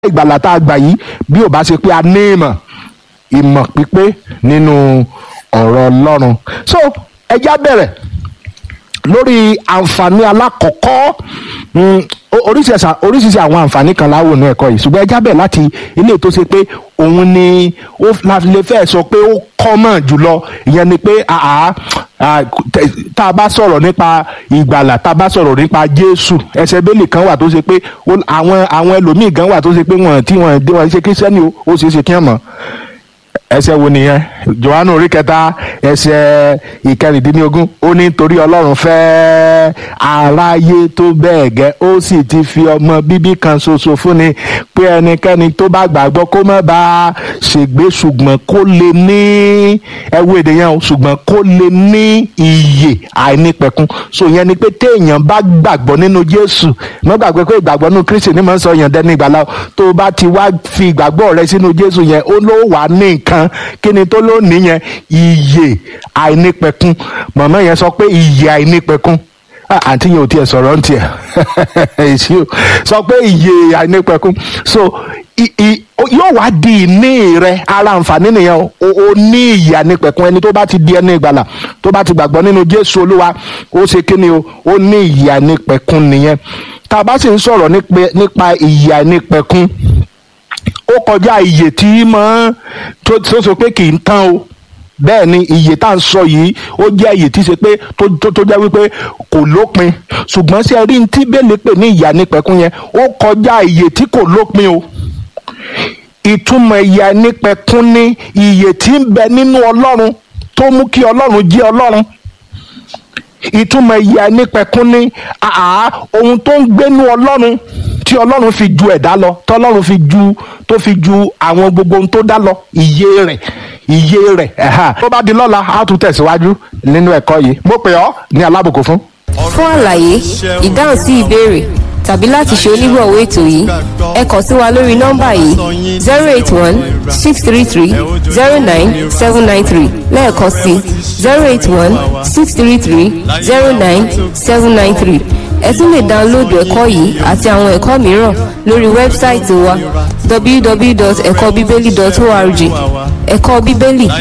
ìgbàlà tá a gbà yìí bí ò bá ṣe pé a ní ìmọ̀ ìmọ̀ pípé nínú ọ̀rọ̀ ọlọ́run so ẹja bẹ̀rẹ̀ lórí àǹfààní alákọ̀ọ́kọ́ mm, o- oríṣiríṣi oríṣiríṣi àwọn àǹfààní kan láwò ní ẹ̀kọ́ yìí ṣùgbọ́n ẹja bẹ̀rẹ̀ láti ilé tó ṣe pé òun ni ó la lè fẹ́ sọ pé ó kọ́mọ̀ jùlọ ìyẹn ni pé àá à, tẹ- tá a bá sọ̀rọ̀ nípa ìgbàlà tá a bá sọ̀rọ̀ nípa Jésù ẹsẹ̀ bẹ́ẹ̀lì kan wà tó ṣe pé ó- àwọn àwọn ẹlòmíì gan wà tó ṣe pé wọ́n tí wọ́n dé wọ́n ṣe kírísítẹ́nì o, ó ṣeé ṣe kí wọ́n mọ̀ ẹsẹ̀ wo nìyẹn Jòhánù orí kẹta ẹsẹ̀ ìkẹrìndínlógún ó ní torí Ọlọ́run fẹ́ aráyé tó bẹ́ẹ̀ gẹ́ ó sì ti fi ọmọ bíbí kan ṣoṣo fúnni pé ẹnikẹ́ni tó bá gbàgbọ́ kó má bàa ṣègbé ṣùgbọ́n kó lè ní ẹwọ́ èdè yẹn o ṣùgbọ́n kó lè ní iyè àìnípẹ̀kun so yẹn ni pé téèyàn bá gbàgbọ́ nínú Jésù má gbàgbé pé ìgbàgbọ́ nínú Kristi ni mò ń sọ yàn dẹ́ni ìgbàlá o. tó o bá ti wá fi ìgbàgbọ́ rẹ sínú Jésù yẹn ó ló wà ní nǹkan kí ni tó ló ní yẹn iyè àìnípẹ̀kun màmá yẹn sọ pé iyè àìnípẹ̀kun Ah, àǹtí yẹn ò tiẹ̀ sọ̀rọ̀ ń tiẹ̀ èsì o sọ pé iyè àìnípẹ̀kun so i- i- o- yóò wá di ìní rẹ ara àǹfààní nìyẹn o o o ní iyè àìnípẹ̀kun ẹni tó bá ti di ẹni ìgbàlà tó bá ti gbàgbọ́ nínú Jésù Olúwa ó ṣe kí ni o ó ní iyè àìnípẹ̀kun nìyẹn tá a bá sì ń sọ̀rọ̀ nípa- nípa iyè àìnípẹ̀kun ó kọjá iye tí mọ́ tó tó sọ pé kì í tán o bẹ́ẹ̀ ni iye tá à ń sọ yìí ó jẹ́ iye tí ṣe pé tó tó tó jẹ́ wípé kò lópin ṣùgbọ́n sí ẹrí tí bẹ́ẹ̀lì pè ní ìyà nípẹ̀kun yẹn ó kọjá iye tí kò lópin o ìtumọ̀ ìyà nípẹ̀kun ní iye tí ń bẹ nínú ọlọ́run tó mú kí ọlọ́run jẹ́ ọlọ́run ìtumọ̀ ìyà nípẹ̀kun ní àá ohun tó ń gbénú ọlọ́run tí ọlọ́run fi ju ẹ̀dá lọ tí ọlọ́run fi ju tó fi ju àwọn gbogbo ohun tó dá lọ iye rẹ̀ iye rẹ̀ ẹ̀hà tó bá di lọ́la á tún tẹ̀síwájú nínú ẹ̀kọ́ yìí mo pè ọ́ ní alábùkún fún. fún àlàyé ìdáhùn sí ìbéèrè tàbí láti ṣe onígbọ̀wọ́ ètò yìí ẹ kàn sí wa lórí nọ́mbà yìí zero eight one six three three zero nine seven nine three lẹ́ẹ̀kan sí zero eight one six three three zero nine seven nine three ẹ tún lè dáńlóòdù ẹ̀kọ́ yìí àti àwọn ẹ̀kọ́ mìíràn lórí wẹ́bsáìtì wa www.ẹ̀kọ́bíbélì.org ẹ̀kọ́ bíbélì